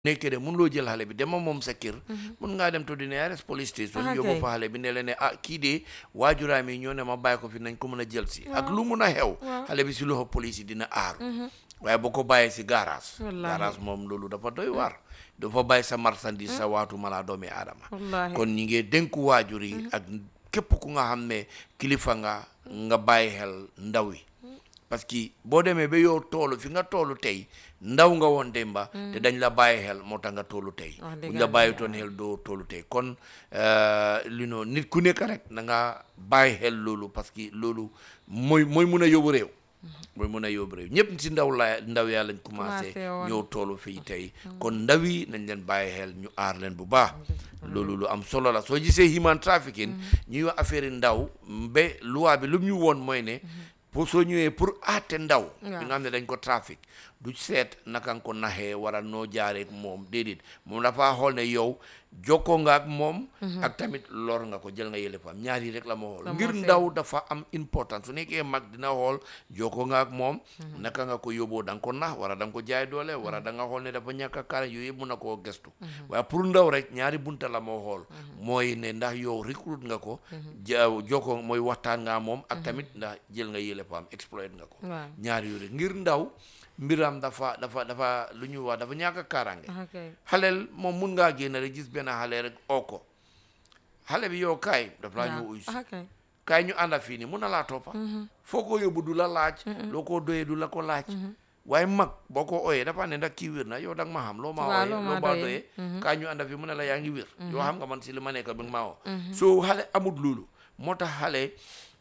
nekkee de mun loo jël xale bi dema moom sa kër mun ngaa dem to di nearest police station Ah, yóbbu kay. fa xale bi ne la ne ah kii de waajuraam yi ñoo ne ma bàyyi ko fi nañ ko mën a jël si ak lu mun a xew Waaw. xale bi si loxo police yi dina aaru waaye boo ko bàyyee si garage Wallaahi. garage moom loolu dafa doy waar dafa bàyyi sa marchandise sa waatu malaa doomi aadama wallaahi kon ñi ngee dénku waajur yi ak képp ku nga xam ne kilifa nga nga bàyyi xel ndaw yi parce que boo demee ba yow toolu fi nga toolu tey ndaw nga woon démba te dañ la bàyyi xel moo tax nga toolu tey Wax dëgg buñ la yàlla. bàyyi toon xel doo toolu tey kon euh, lu noo nit ku nekk rek na nga bàyyi xel loolu parce que loolu mooy mooy mun a yóbbu réew mooy mun a yóbbu réew ñëpp si ndaw la ndaw yaa lañ commencé Commencé woon. ñëw toolu fii tey kon ndaw yi nañ leen bàyyi xel ñu aar leen bu baax loolu lu am solo la soo gisee human trafficking ñuy wax affaire yi ndaw ba loi bi lu mu ñu woon mooy ne pour soo ñëwee pour aate ndaw bi nga xam ne dañ ko trafic du seet naka nga ko naxee wala noo jaaree ak moom déedéet moom dafa xool ne yow jokkoo nga ak moom ak tamit lor nga ko jël nga yëlefam ñaar yi rek la ma xool La ngir moo seet. ndaw dafa am importance su nekkee mag dina xool jokkoo nga ak moom naka nga ko yóbboo da nga ko nax wala da nga ko jaay doole wala da nga xool ne dafa ñàkk a kaara yooyu yëpp mun na koo gestu waaye pour ndaw rek ñaari bunta la moo xool mooy ne ndax yow recruit nga ko ja jokkoo mooy waxtaan nga moom ak tamit ndax jël nga yëlefam exploit nga ko waaw ñaari yooyu rek ngir ndaw mbiram dafa dafa dafa lu ñuy wax dafa ñàkk a kaaraange ah kay xaleel moom mun ngaa génn rek gis benn xale rek oo ko xale bi yow kaay daf laa ñëw uyu si ah kay kaay ñu ànda fii nii mun na laa toppa foo ko yóbbu du la laaj loo ko doyee du la ko laaj waaye mag boo ko ooyee dafa ne ndax kii wér na yow da nga ma xam loo ma Waaw, ooyee loo ma loo ma doyee. doyee kaay ñu ànda fii mu ne la yaa ngi wér yoo xam nga man si li ma nekk bi nga ma oo soo xale amut loolu moo tax xale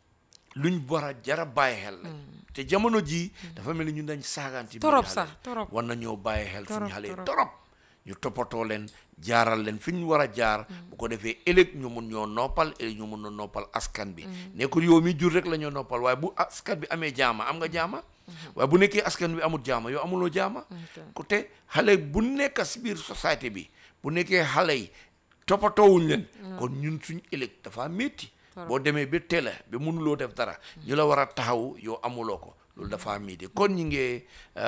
luñ war a jara bàyyi xel la te jamono jii dafa mel ni ñun dañ saaganti biir torop xale sax torop war nañoo bàyyi xel suñu Torop, xale yi torop. torop ñu toppatoo leen jaaral leen fi ñu war a jaar bu ko defee ëllëg ñu mun ñoo noppal ëllëg ñu mun a noppal askan bi nekkul yow mi jur rek la ñoo noppal waaye bu askan bi amee jaama am nga jaama waaye bu nekkee askan bi amul jaama yow amuloo jaama ku te xale bu nekk si biir société bi bu nekkee xale yi toppatoowuñ leen kon ñun suñ ëllëg dafa métti boo demee ba télé ba mënuloo def dara ñu la war a taxaw yow amuloo ko loolu dafa métti kon ñu ngi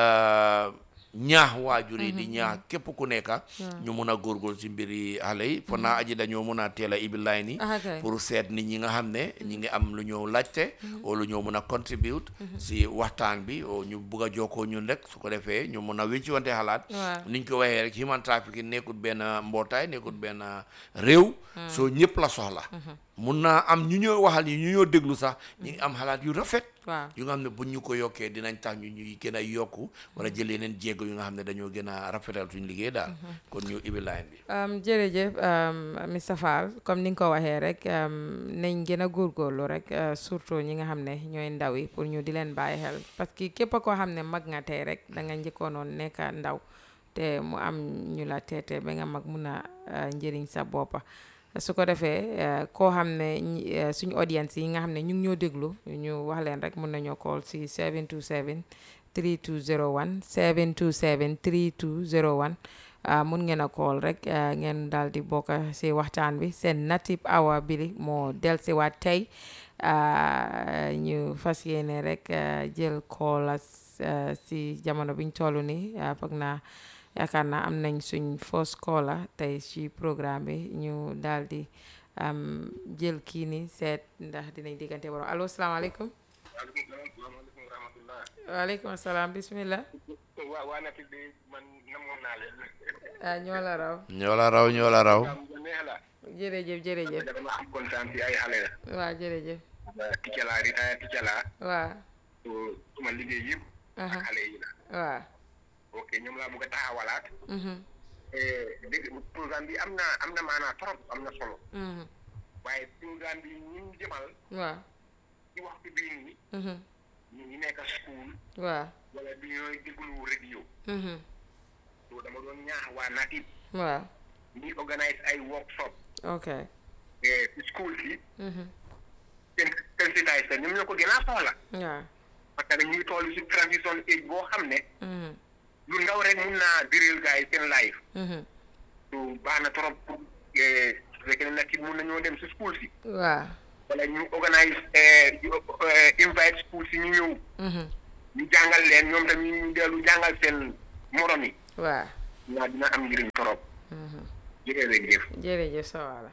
ñaax waajur yi di ñaax képp ku nekka ñu mun a góorgóorlu si mbiri xale yi fo naa aji dañoo mun a teel a ibi line yi ah kay pour seet nit ñi nga xam ne ñi ngi am lu ñëw laajte o lu ñëw mun a contribute si waxtaan bi o ñu bugg a jokkoo ñun rek su ko defee ñu mun a wécci wante xalaat waaw niñ ko waxee rek human trafficking nekkut benn mbootaay nekkut benn réew soo ñëpp la soxla mun naa am ñu ñoo waxal yi ñu ñoo déglu sax ñi ngi am xalaat yu rafet waaw yu nga xam ne buñ ñu ko yokkee dinañ tax ñu ñuy gën a yokku wala jël yeneen jéego yu nga xam ne dañoo gën a rafetal suñ liggéey daal kon ñu ibi line bi Um, jërëjëf um, Mr Fall comme ni nga ko waxee rek um, nañ gën a góorgóorlu rek uh, surtout ñi nga xam ne ñooy ndaw yi pour ñu di leen bàyyi xel parce que képp koo xam ne mag nga tey rek da nga njëkkoonoon nekk ndaw te mu am ñu la teete ba nga mag mun a uh, njëriñ sa boppa su ko defee uh, koo xam ne ñi- uh, suñu audience yi nga xam ne ñu ngi ñoo déglu ñu wax leen rek mun nañoo call si 727 3201 727 3201 ah mun ngeen a call rek ah, ngeen daal di bokk si waxtaan bi seen native hour bi moo dellusiwaat tey ah, ñu fas yéene rek ah, jël call as ah, si jamono biñ toll nii ah, foog naa yaakaar naa am nañ suñ first caller tey si programme bi ñu daal di am jël kii ni seet ndax dinañ diggante borom allo salaamaaleykum waaleykum salaam salaamaaleykum wa rahmatullah waaleykum salaam bismillah waa waa Nafi bi man namoon naa leen ah ñoo la raw ñoo la raw ñoo la raw am bu neex la jërëjëf jërëjëf dama am kontaan si ay xale la waa jërëjëf ticca laa ritaya ticca laa waa so suma liggéey yëpp aha xale yi la waa ok ñoom laa bëgg a taxawalaat mhm dégg programme bi am na am na maanaa trop am na solo mhm waaye programme bi ñu ngi jëmal waa ci waxtu bii nii mhm ñu ngi nekk school waa wala bi ñooy déglu radio mhm so dama doon ñaax waa Natif waa ñuy organise ay workshop ok eh, ci school si mhm seen sensitise ñoom ñoo ko gën a soxla waa parce que ñu ngi toll si transition age boo xam ne mhm lu ndaw rek mun naa diril gars yi seen life mhm so baax na trop pour eh, su fekkee ne nag ki mun nañoo dem si school si waa wala ñu organise eh, eh, invite school si ñu ñëw mhm ñu jàngal leen ñoom tamit ñu dellu jàngal seen morom yi waa naa dina am njëriñ trop jërëjëf jërëjëf sa waala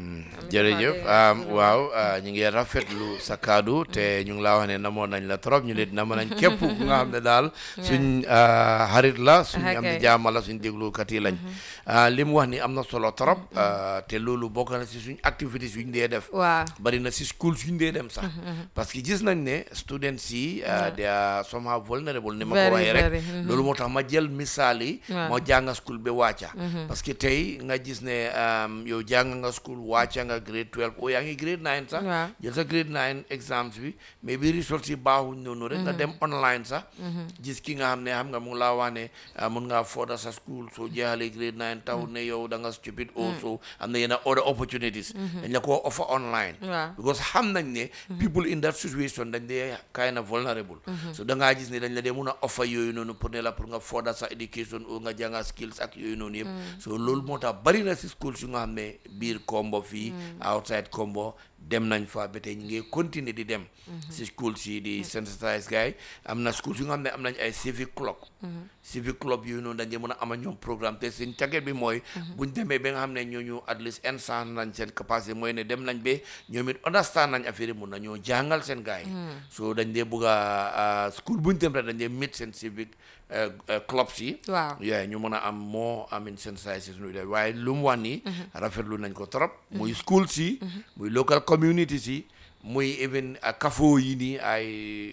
jërëjëf am waaw ah, ñu ngi rafetlu sa kaddu te ñu ngi laa wax ne namoon nañ la trop ñu leen nama nañ képp ku nga xam ne daal suñ ah, xarit la suñ am di Ok. jaama la suñ déglukat yi lañ ah, li mu wax ni am na solo trop ah, te loolu bokk na si suñ activité suñ dee def waaw bari na si school suñ dee dem sax parce que gis nañ ne students yi ah, they are somehow vulnerable ni ma ko Very, waxee rek very, mhm. loolu moo tax ma jël misaal yi Waaw. moo jàng school ba wàcca parce que tey nga gis ne um, yow jàng nga school wàcca nga grade 12 o yaa ngi grade 9 sax Waaw. jël sa grade 9 exams bi mais bi results yi baaxuñ noonu rek nga dem online sax gis ki nga xam ne xam nga mu ngi laa wax ne ah, mun ngaa fooda sa school soo jeexalee grade 9 taw ne yow da nga stupid also am na yenn other opportunities dañ la ko offer online waaw because xam nañ ne people in that situation dañ dee kind of vulnerable so da ngaa gis ne dañ la dee mun a offer yooyu noonu pour ne la pour nga further sa education ou nga jànga skills ak yooyu noonu yëpp so loolu moo tax bari na si schools yu nga xam ne biir Kombo fii outside Kombo dem nañ fa ba tey ñu ngi continuer di dem si schools yi di sensitize gars yi am na schools yu nga xam ne am nañ ay civic club civic club yooyu noonu dañ dee mën a ama ñoom programme te seen caget bi mooy buñ demee ba nga xam ne ñooñu at least instant nañ seen capacité mooy ne dem nañ ba ñoom it understand nañ affaire yi mun na ñoo jàngal seen gars yi so dañ dee bëgg a school buñ dem rek dañ dee meet seen civic eh, eh, clubs yi waaw yeah ñu mën a am moo amin sensation de waaye lu mu wax nii rafetlu nañ ko trop muy school si muy local community si muy even a kafo yi nii ay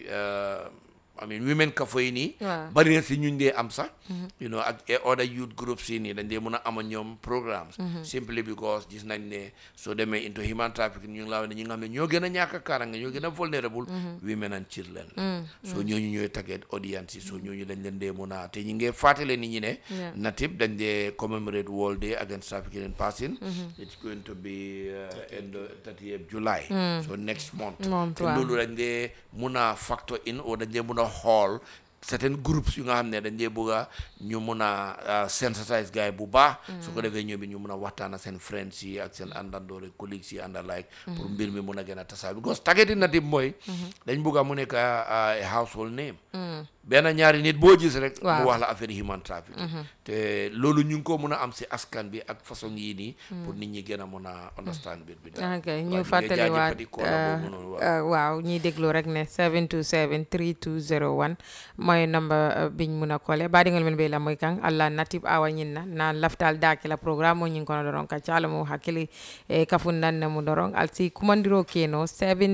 uh, I mean women kafo yi nii waaw bari na si ñuñ dee am sax you know ak eh, other youth groups yi nii dañ dee mën a am ak ñoom programmes simply because gis nañ ne soo demee into human trafficking ñu ngi laa wax ne ñi nga xam ne ñoo gën a ñàkk a kaaraange ñoo gën a vulnerable women and children so ñooñu ñooy target audience yi so ñooñu dañ leen dee mën a te ñu ngee fàttale nit ñi ne Yeah. natib dañ dee commemorate World Day Against Trafficking and Passing it's going to be uh, in the 30th July so next month Month, te waaw. loolu dañ dee mun a factor in o dañ dee mun a xool certain groups yu nga xam ne dañ dee bëgg a ñu mun a sensitize gars yi bu baax su ko defee ñoom it ñu mun a waxtaan ak seen friends yi ak seen àndandoore colleagues yi ànd like pour mbir mi mun a gën a tasaa because targeting native mooy dañ bëgg a mu nekk a a household name benn ñaari nit boo gis rek Waaw. mu wax la affaire human trafficking te loolu ñu ngi ko mun a am si askan bi ak façon yii nii pour nit ñi gën a mun a understand mbir bi daal ok waaw, ñu ngi fàttaliwaat jaajëfati koola boobu noonu, waaw. uh, waaw ñiy déglu rek ne 727 3201 mooy number uh, biñ mun a kole baɗigol men ɓe lamoy kan allah natib awa ñinna na laftal daki la programme mo ñin kono doron ka cala mo hakkili e kafun nanne mu doron alsi kumandiro keno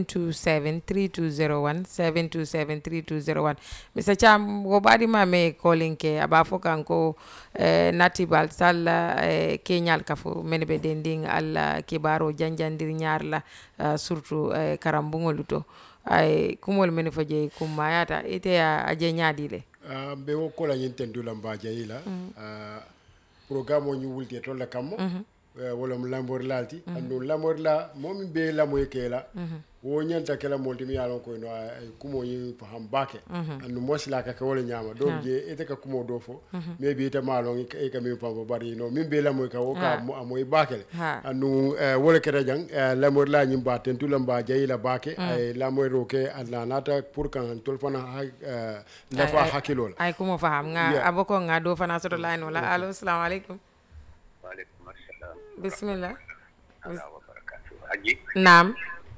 727 3201 727 3201 mr cham wo ɓaɗima me kolin ke aɓa fo kanko eh, natibal salla eh, keñal kafo mene ɓe dendin allah kibaro janjandir ñarla uh, surtout eh, karambugolu to ay kumol mene fo jeyi kummayata ite a, a je ñaadile Ah, mbe wo kola ñin tendula mba jayi la Ah, programme o ñu wulti tolla kammo Eh, wala mo lambor lalti andu lambor la momin be lamoy ke la wo ñanta kela molti mi yalon koy no ay kumo ñi faham bake andu mosila ka ke wala ñama do je ete ka kumo do fo me bi ite malon e ka mi fam bari no min be lamoy ka wo ka Ha. mo amoy bakele Ha. andu eh, wala kete jang eh, lamor la ñim ba tentula mba jayi la bake ay lamoy ro ke anna nata pour kan tol fana ha eh, lafa Ay- ay- hakkilo la ay kumo faham nga Yeah. abo ko nga do fana soto line wala allo assalamu aleykum waaleykum assalam bismillah ala wa barakatu aji naam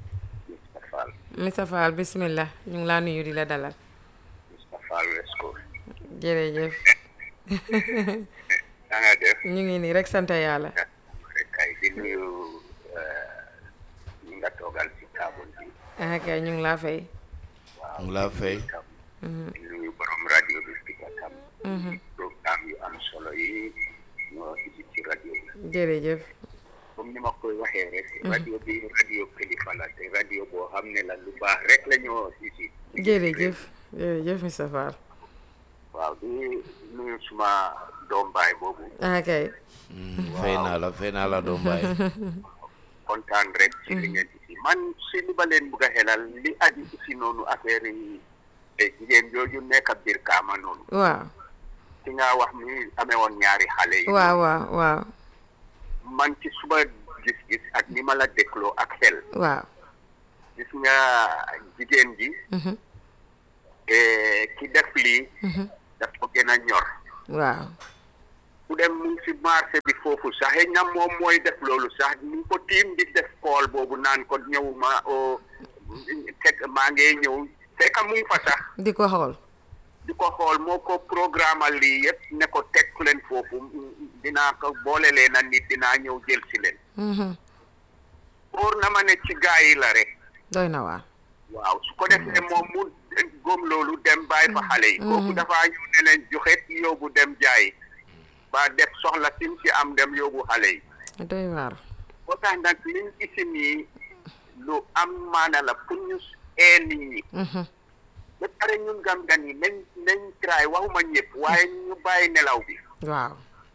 Mr Fall Mr Fall bismillah ñu ngi laa nuyu di la dalal Mr Fall West Coast jërëjëf na nga def ñu ngi nii rek sant yàlla rek kay di nuyu ñi nga toogal ci table bi ah kay ñu ngi laa fay waaw mu laa fay tam di nuyu borom rajo bi fi ka tam programme yu am solo yi ñoo isi ci rajo bi jërëjëf comme ni ma koy waxee rek rajo bi rajo kilifa la te rajo boo xam ne la lu baax rek la ñoo isi jërëjëf jërëjëf Mr Fall waaw di nuyu suma doom baay boobu ah kay fay naa la fay naa la doom baay kontaan rek ci li ngeen isi man si li ba leen bugg a xelal li aju isi noonu affaire yi te jigéen jooju nekk biir kaama noonu waaw ki nga wax mi amee woon ñaari xale yi waaw waaw waaw man ci suba gis-gis ak ni ma la dégloo ak xel waaw gis nga jigéen ji mhm, eh, ki def lii mhm, daf ko gën a ñor waaw ku dem mu ngi si marché bi foofu sax xëy na moom mooy def loolu sax ni ko tiim di def kool boobu naan ko ñëwuma o fekk maa ngi ñëw fekk mu ngi fa sax di ko xool di ko xool moo ko programme lii yëpp ne ko teg leen foofu dinaa ko boole leen a nit dinaa ñëw jël si leen Mhm. óor na ma ne ci gaa yi la rek doy na waar waaw su ko defee moom mu góom loolu dem bàyyi fa xale yi kooku dafa ñëw ne leen joxet yóbbu dem jaay ba def soxla sim ci am dem yóbbu xale yi doy waar moo tax nag liñ gisi nii lu am maana la pour ñu ee nit ñi Mhm. ba pare ñun gam-gan yi nañ nañ try waxuma ñëpp waaye ñu bàyyi nelaw bi waaw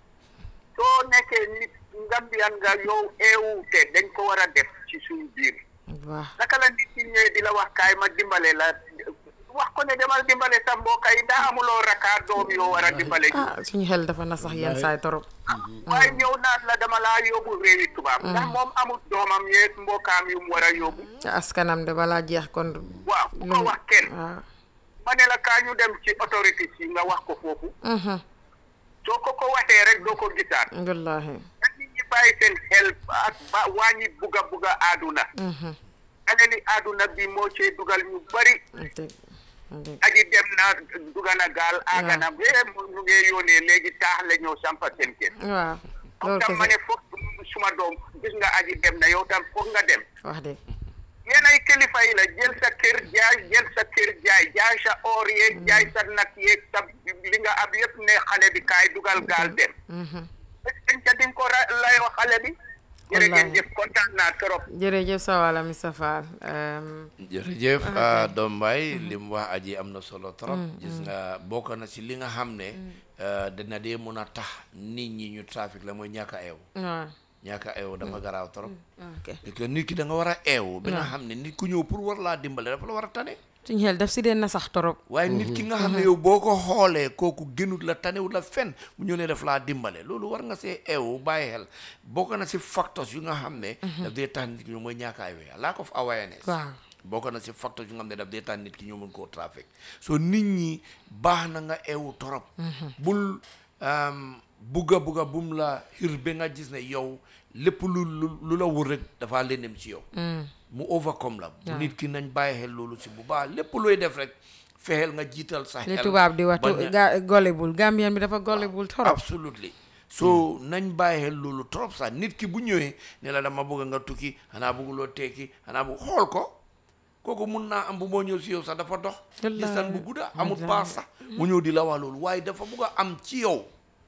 soo nekkee nit ngambiyan nga yow eewu te dañ ko war a def ci suñu biir waaw naka la nit ñi ñëwee di la wax kaay ma dimbale la wax ko ne demal dimbale sa mbokk yi ndax amuloo raka doom yoo war a dimbale ji ah suñu xel dafa na sax yenn saay torop waaye ñëw naan la dama laa yóbbu réewi tubaab ndax moom amul doomam yeeg mbokkaam yu mu war a yóbbu askanam de balaa jeex kon waaw bu ko wax kenn waaw ma ne la kaa ñu dem ci autorité yi nga wax ko foofu Mhm. soo ko ko waxee rek doo ko gisaat wallaahi nag nit ñi bàyyi seen xel ak ba wàññi bugga bugga aaduna Mhm. alali aaduna bi moo cee dugal ñu bari dëgg dëgg aji dem na duga na gaal aaga na bee mu ñu ngee yónnee léegi taax la ñëw sampa seen kër waaw comme loolu tam ma kese ne foog suma doom gis nga aji dem na yow tam foog nga dem wax dëgg yéen ay kilifa yi la jël sa kër jaay jël sa kër jaay jaay sa or yeeg jaay sa nag yeeg sa li nga ab yëpp ne xale bi kaay dugal gaal dem Mhm. dañ ca di nga ko ra- layoo xale bi jërë ngeen Wallaahi. jëf kontaan naa trop jërëjëf sa wàlla Mr Fall um, jërëjëf ah, doom Mbaye li mu wax aji am na solo trop gis nga bokk na si li nga xam ne ah, dina dee mun a tax nit ñi ñu trafic la mooy ñàkk a eew waaw ñàkk a eew dafa garaaw trop ok parce que nit ki da nga war a eew ba nga xam ne nit ku ñëw pour war laa dimbale dafa la war a tane suñu xel daf si dee na sax torop waaye nit ki nga xam ne yow boo ko xoolee kooku gënut la tanewut la fen mu ñëw ne daf laa dimbale loolu war nga see eewu bàyyi xel bokk na si facteurs yu nga xam ne daf dee tax nit ki ñu mooy ñàkk a eew lack of awareness waaw bokk na si facteurs yu nga xam ne daf dee tax nit ki ñu mun koo trafic so nit ñi baax na nga eewu torop bul um, bugga bugga bum la xir ba nga gis ne yow lépp lu lu lu la wër rek dafaa lëndëm ci yow mu overcome la bu nit ki nañ bàyyi xel loolu si bu baax lépp looy def rek fexeel nga jiital sa li xel tubaab di wax bañ a- ga golebul Gambien bi dafa golebul torop absolutely so nañ bàyyi xel loolu trop sax nit ki bu ñëwee ne la dama bëgg nga tukki xanaa bëgguloo tekki xanaa bu xool ko kooku mun naa am bu moo ñëw si yow sax dafa dox Wallaahi. distance bu gudda amul paas sax mu ñëw di la wax loolu waaye dafa bëgg a am ci yow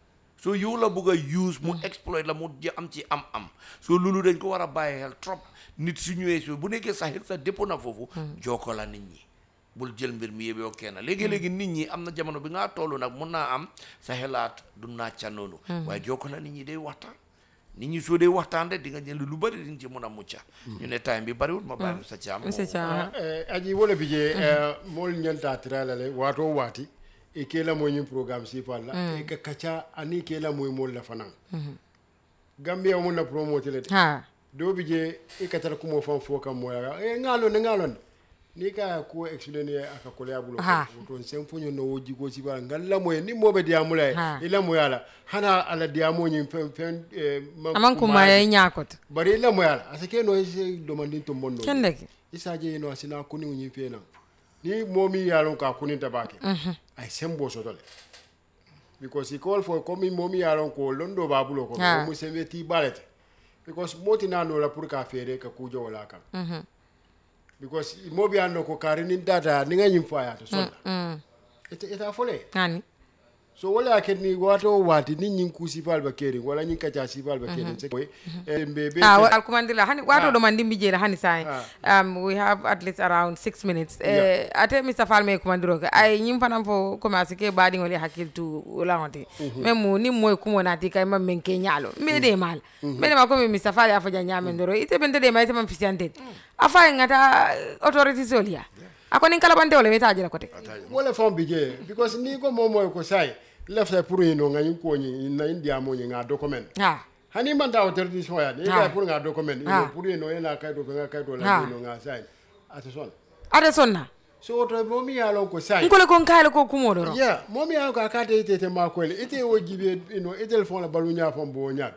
so yow la bëgg a use mu exploit la mu ji am ci am am so loolu dañ ko war a bàyyi xel trop nit su ñëwee si bu nekkee sax sa dépôt na foofu jokkoo la nit ñi bul jël mbir mi yëpp yow kenn léegi-léegi nit ñi am na jamono bi nga toll nag mun naa am sa xelaat du naacca noonu waaye jokkoo la nit ñi day waxtaan nit ñi soo dee waxtaan rek di nga jël lu bëri di nga ci mun a mucca ñu ne time bi bëriwul ma bàyyi sa caam monsieur Thiam eh, aji wala bije mol ñanta tirala le wato wati e kela moy ñim programme si la e ka kacha ani kela moy mol la fanan gambia mo na promote le ha do bije e ka tar kumo fan fo kam moya e ngalo ne ngalo ni ka ko explain aka ko ya bulo Ha. to sen fonyo no woji go si ba ngalla moy ni mobe diamula Ha. ila moyala hana ala diamo ñim fen fen eh, man aman kuma yayi ñaakot bari ila moyala asake no ise domandin to mondo kende ki isaje no asina kuni unyi fena ni momi yalon ka kuni tabake ay sembo so dole because he call for komi momi yalon ko londo babulo ko Ah. mo sembe ti balete because moti na no la pour ka fere ka kujo wala kan because mobi anno ko karini data ni nganyim faya to so ita ita fole hani so wala ken ni wato wati ni nyin kusi fal ba keri wala nyin kacha si fal ba keri se ko e mbebe ah wa- alkumandila hani wato Ah. ɗo man dimbi jeela hani sayi um, we have at least around six minutes eh, ate mr fall me kumandiro ke ay ñim fanan fo commencé ke baɗigol e hakkil tu laŋote même mo ni moy kumo nati kay mam men ke ñaalo mbeɗe mal mbeɗe ma comme mr fall ya faja ñamen doro ite ɓente ɗe ma ite man fisiyantede a fayi ngata autorité solia a konin kalabante ole weta jela kote wala fam bije because ni ko momo ko sai lefta pour yino ngani ko ni na india mo ni nga document ha hani man da autorité so ya ni Ah. ga pour nga document Ah. ino pour yino ina kay do nga kay do Ah. la yino nga sai attention ate sonna so woto momi ye lon ko sai nkole ko nkayle ko kumo doro yeah momi ye lon ko akate ite te makoyle ite wo jibe ino itel fon la balu nya fon bo nya